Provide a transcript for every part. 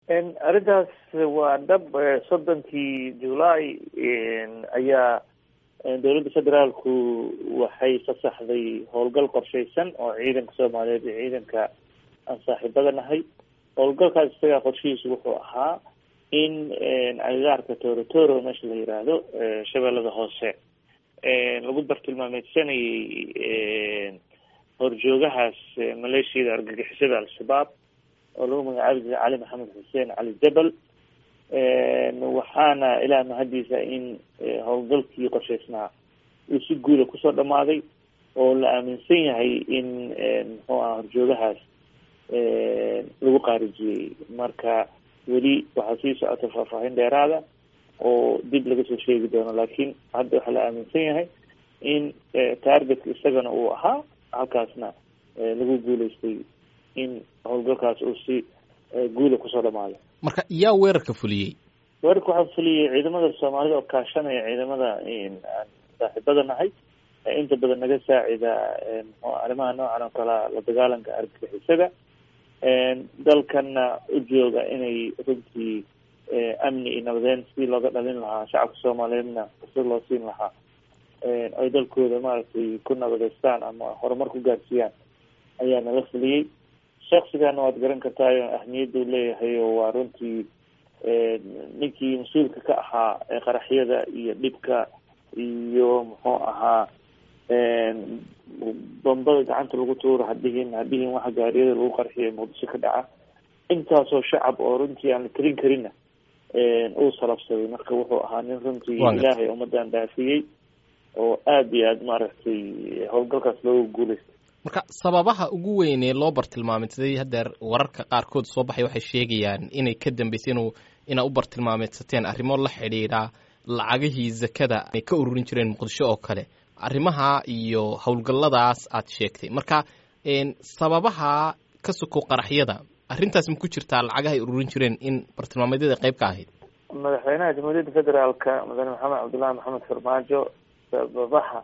arrintaas waa dhab soddonkii julaay ayaa dowladda federaalku waxay fasaxday howlgal qorshaysan oo ciidanka soomaaliyeed iyo ciidanka aan saaxiibada nahay howlgalkaas isagaa qorshihiisu wuxuu ahaa in agagaarka torotoro meesha la yiraahdo shabeellada hoose lagu bartilmaameysanayay horjoogahaas maleeshiyada argagixisada al-shabaab oo lagu magacaabi jiray cali maxamed xuseen cali jabal waxaana ilaah mahadiisa in howlgalkii qorshaysnaa uu si guuda kusoo dhamaaday oo la aaminsan yahay in muxuu aha horjoogahaas lagu qaarijiyey marka weli waxaa sii socota faahfaahin dheeraada oo dib laga soo sheegi doono laakiin hadda waxaa la aaminsan yahay in targetka isagana uu ahaa halkaasna lagu guuleystay in howlgalkaas uu si guula kusoo dhamaado marka yaa weerarka fuliyey weerarka waxaa fuliyey ciidamada soomaalida oo kaashanaya ciidamada aan saaxiibada nahay inta badan naga saacida mxu arrimaha noocan oo kalea la dagaalanka argagixisada dalkana u jooga inay runtii amni iyo nabadeyn si looga dhalin lahaa shacabka soomaaliyeedna si loo siin lahaa ay dalkooda maaragtay ku nabadeystaan ama horumar ku gaarsiiyaan ayaa nala fuliyey shaksigana waad garan kartaayo ahmiyadda u leeyahay oo waa runtii ninkii mas-uulka ka ahaa qaraxyada iyo dhibka iyo muxuu ahaa bambada gacanta lagu tuuro hadhihin hadhihin waxa gaariyada lagu qarxiyo muqdisho ka dhaca intaasoo shacab oo runtii aan la tirin karinna uu salabsaday marka wuxuu ahaa nin runtii ilaahay ummadan dhaafiyey oo aada iyo aada maaragtay howlgalkaas looga guuleystay marka sababaha ugu weyn ee loo bartilmaameysaday haddeer wararka qaarkood soo baxay waxay sheegayaan inay ka dambeysay inuu inaa u bartilmaameysateen arrimo la xidhiidha lacagihii zakada ay ka ururin jireen muqdisho oo kale arrimaha iyo howlgalladaas aad sheegtay marka sababaha ka soko qaraxyada arrintaas ma ku jirtaa lacagaha ay ururin jireen in bartilmaameedyada qayb ka ahayd madaxweynaha jamhuuriyadda federaalka mudane maxamed cabdullahi maxamed farmaajo sababaha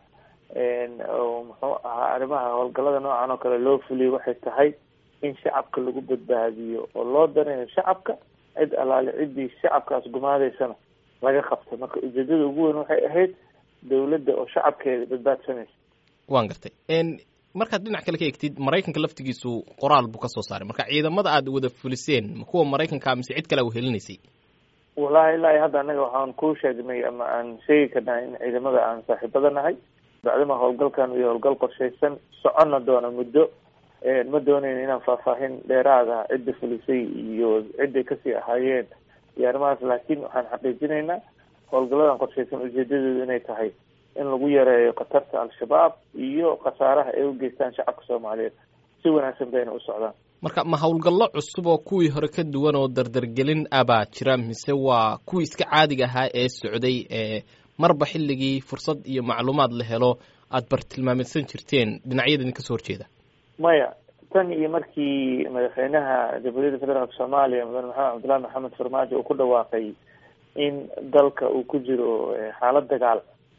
oo muxuu ahaa arrimaha howlgallada noocan oo kale loo fuliyay waxay tahay in shacabka lagu badbaadiyo oo loo danayo shacabka cid alaale ciddii shacabkaas gumaadeysana laga qabto marka ujeedada ugu weyn waxay ahayd dawladda oo shacabkeeda badbaadsanaysa waan gartay markaad dhinac kale ka egtid maraykanka laftigiisu qoraal buu kasoo saaray marka ciidamada aad wada fuliseen ma kuwa maraykanka mise cid kale a wehelinaysay wallahi ilaahi hadda anaga waxaan ku sheegnay ama aan sheegi karnaa in ciidamada aan saaxiibada nahay bacdama howlgalkan iyo howlgal qorshaysan soconna doona muddo ma doonayn inaan faahfaahin dheeraada cidda fulisay iyo cidday kasii ahaayeen iyo arrimahaas laakiin waxaan xaqiijinaynaa howlgalladan qorshaysan ujeedadoodu inay tahay in lagu yareeyo khatarta al-shabaab iyo khasaaraha ay u geystaan shacabka soomaaliyeed si wanaagsan bayna u socdaan marka ma howlgallo cusub oo kuwii hore ka duwan oo dardargelin abaa jira mise waa kuwii iska caadiga ahaa ee socday ee marba xilligii fursad iyo macluumaad la helo aada bartilmaameysan jirteen dhinacyada idin kasoo horjeeda maya tan iyo markii madaxweynaha jamhuuriyadda federaalka soomaaliya mudane maxamed cabdullahi maxamed farmaajo uu ku dhawaaqay in dalka uu ku jiro xaalad dagaal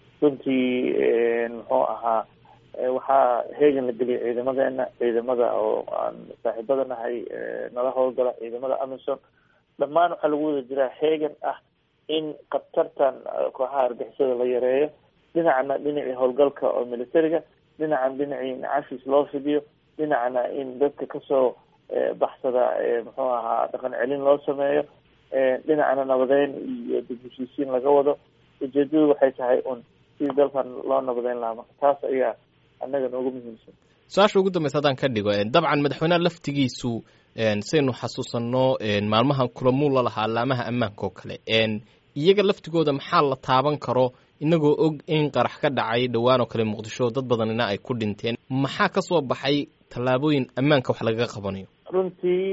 runtii muxuu ahaa waxaa heegan la geliyay ciidamadeena ciidamada oo aan saaxiibada nahay nala howlgala ciidamada amison dhammaan waxaa lagu wada jiraa heegan ah in khatartan kooxaha argixisada la yareeyo dhinacna dhinacii howlgalka oo militariga dhinacan dhinacii cafis loo fidiyo dhinacna in dadka kasoo baxsada muxuu ahaa dhaqan celin loo sameeyo dhinacna nabadeyn iyo dib heshiisiin laga wado ujeedadu waxay tahay un sidii dalkan loo nabadeyn lahaa marka taas ayaa annaga noogu muhiimsan su-aasha ugu dambeysa haddaan ka dhigo dabcan madaxweyneha laftigiisu saynu xasuusanno maalmahan kulamuu la lahaa laamaha ammaanka oo kale iyaga laftigooda maxaa la taaban karo inagoo og in qarax ka dhacay dhowaan oo kale muqdisho dad badanina ay ku dhinteen maxaa kasoo baxay tallaabooyin ammaanka wax lagaga qabanayo runtii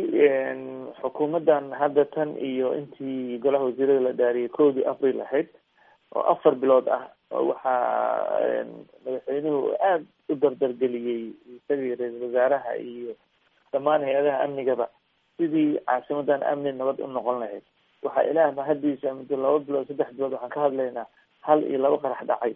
xukuumaddan hadda tan iyo intii golaha wasiirada la dhaariyay kowdii april ahayd oo afar bilood ah waxaa madaxweynuhu aada u dardargeliyey isagii ra-iisul wasaaraha iyo dhammaan hay-adaha amnigaba sidii caasimadan amni nabad u noqon lahayd waxaa ilaah mahadiisa muddo laba bilood saddex bilood waxaan ka hadlaynaa hal iyo laba qarax dhacay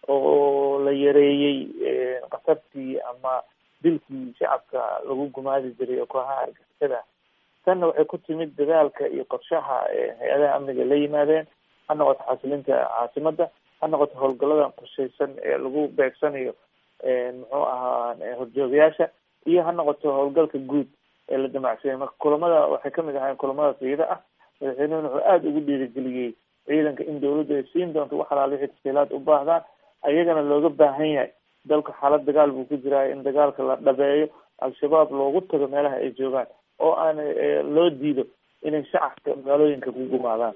oo la yareeyey khatartii ama dilkii shacabka lagu gumaadi jiray oo kooxaha argixisada tanna waxay ku timid dadaalka iyo qorshaha hay-adaha amniga la yimaadeen ha noqoto xasilinta caasimada ha noqoto howlgaladan qorshaysan ee lagu beegsanayo muxuu ahaa horjoogayaasha iyo ha noqoto howlgalka guud ee la damacsanyay marka kulamada waxay kamid ahayn kulamadaas iyada ah madaxweynuhuna wuxuu aada ugu dhiirigeliyey ciidanka in dawladdu ay siin doonto wax alaal wixii tasiilaad u baahdaan ayagana looga baahan yahay dalka xaalad dagaal buu ku jiraa in dagaalka la dhabeeyo al-shabaab loogu tago meelaha ay joogaan oo aan loo diido inay shacabka magaalooyinka ku gumaadaan